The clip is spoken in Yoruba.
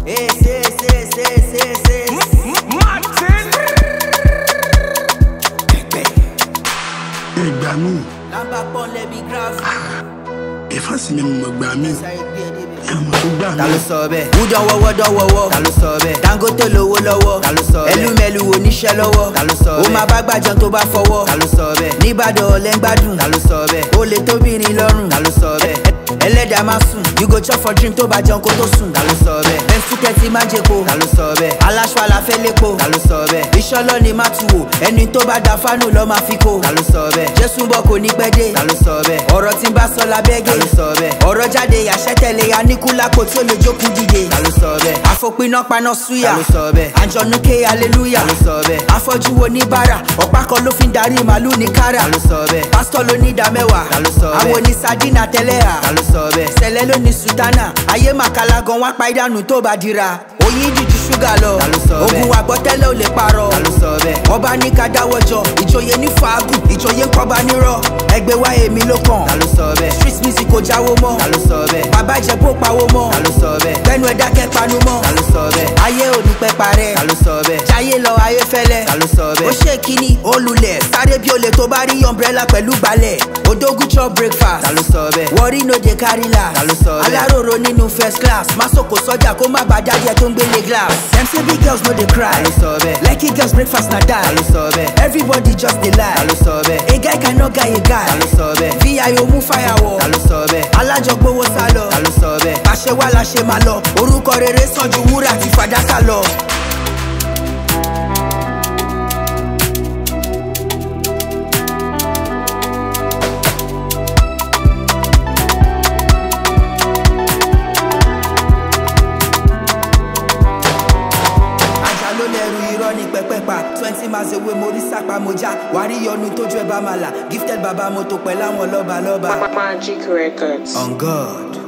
Ace, ace, ace, ace, ace, ace. Martin. ìgbà míì Nàmbà pọ́n lẹ́bi gíráfù. ìfàsí mi mọ̀ gbà míì Sáyé gbé ẹdí bẹ̀. ẹ̀mọ̀ tó gbà ta míì. ló sọ bẹ́ẹ̀. wúdọ̀ wọ́wọ́ dọ́wọ́wọ́. ta ló sọ bẹ́ẹ̀. dangote lówó lọ́wọ́. ta ló sọ bẹ́ẹ̀. ẹlúmẹ̀lú oníṣẹ́ lọ́wọ́. ta ló sọ bẹ́ẹ̀. ó máa bá gbàjọ tó bá fọwọ́. ta ló sọ bẹ́ẹ̀. nìbàdàn ọ̀lẹ́ ń gbádùn. ta ló sọ bẹ́ẹ̀. ó lè tóbìnrin lọ́rùn. ta ló sọ bẹ́ẹ̀. ẹlẹ́dàá máa sùn. you go chop for dream tó bá jẹun kó tó sùn. ta ló sọ bẹ́ẹ̀. bẹ́ńsì kẹ́tì máa jẹ́po. ta ló sọ bẹ́ẹ̀. aláṣọ àlàfẹ́ lépo. ta ló sọ bẹ́ẹ̀. iṣẹ́ lọ́ni má tu wò. ẹni tó bá da fánù lọ́ máa fi kó. ta ló sọ bẹ́ẹ̀. jésù ń bọ̀ kò ní pẹ́ dé. ta ló sọ bẹ́ẹ̀. ọ̀rọ̀ tí ń bá sọ lábẹ́gẹ́. ta ló sọ bẹ́ẹ̀. ọ̀rọ̀ jáde àṣẹ tẹ̀lé aníkúlákò tí ó lè jókòó dìde. ta ló sọ bẹ́ẹ̀. àfòpiná paná súyà. ta ló sọ bẹ́ẹ̀. àjọ̀nú ké aleluya. ta ló sọ bẹ́ẹ̀. afọ́jú wo ní bára. ọ̀pá kan ló fi ń darí màálù ní kára. ta ló sọ bẹ́ẹ̀. pásítọ̀ ló ní ìdá mẹ́wàá. ta ló sọ bẹ́ẹ̀. àwọn oní sardina tẹ́lẹ̀ à. ta ló sọ bẹ́ẹ̀. sẹ̀lẹ̀ ló ní sùtánà. ayé màkàlà gan wá pa ìdánù tó bá dira. oyin dìjú ṣúgà lọ. ta ló sọ bẹ́ẹ̀. ogun àgbọ̀tẹ́lẹ̀ ò lè parọ́. ta ló sọ bẹ́ẹ̀. ọba ní ká dáwọ́jọ ìjòyè ní fàágùn ìjòyè ń kọ́ba nírọ̀. ẹgbẹ́ wa èmi ló kàn. ta ló sọ bẹ́ẹ̀. street music kò jáwó mọ́. ta ló sọ bẹ́ẹ̀. bàbá ìjẹ̀bú ò pawó mọ́. ta ló sọ bẹ́ẹ̀. gbẹ́nu ẹ̀dá kẹ́ panu mọ́. ta ló sọ bẹ́ẹ̀. ayé ò ní pẹ́ parẹ́. ta ló sọ bẹ́ẹ̀. jayé lọ ayé fẹ́lẹ́. ta ló sọ bẹ́ẹ̀. ó ṣe kíní ó lulẹ̀ sáré bí olè tó bá rí umbrella pẹ̀lú gbalẹ̀. odogun chop breakfast. ta ló sọ bẹ́ẹ̀. wọrí no dey carry last. ta ló sọ bẹ́ẹ̀. aláròrò nínú first class. masoko sọjà kó má bàa jáde tó ń gbélé glass. dem say big girls no dey cry. ta ló sọ bẹ́ẹ̀. lucky girls breakfast na die. ta ló sọ bẹ́ẹ̀. everybody just dey lie. ta ló sọ bẹ́ẹ̀. a guy cannot guy a guy. ta ló sọ bẹ́ẹ̀. vio mú fàyàwọ̀. ta ló sọ bẹ́ẹ̀. alájọgbówó sálọ. ta ló sọ bẹ́ẹ̀. àṣẹ wà láṣẹ máa lọ. orúkọ rere sàn ju wúrà àti fàdákà lọ. ajá ló lẹ́rù irọ́ ní pẹ́pẹ́pà twenty miles away mo rí sápá mo já wàá rí yọnu tójú ẹ bá máa là gifted baba mo tó pẹ̀lú àwọn lọ́ba lọ́ba. Magic Records. on god.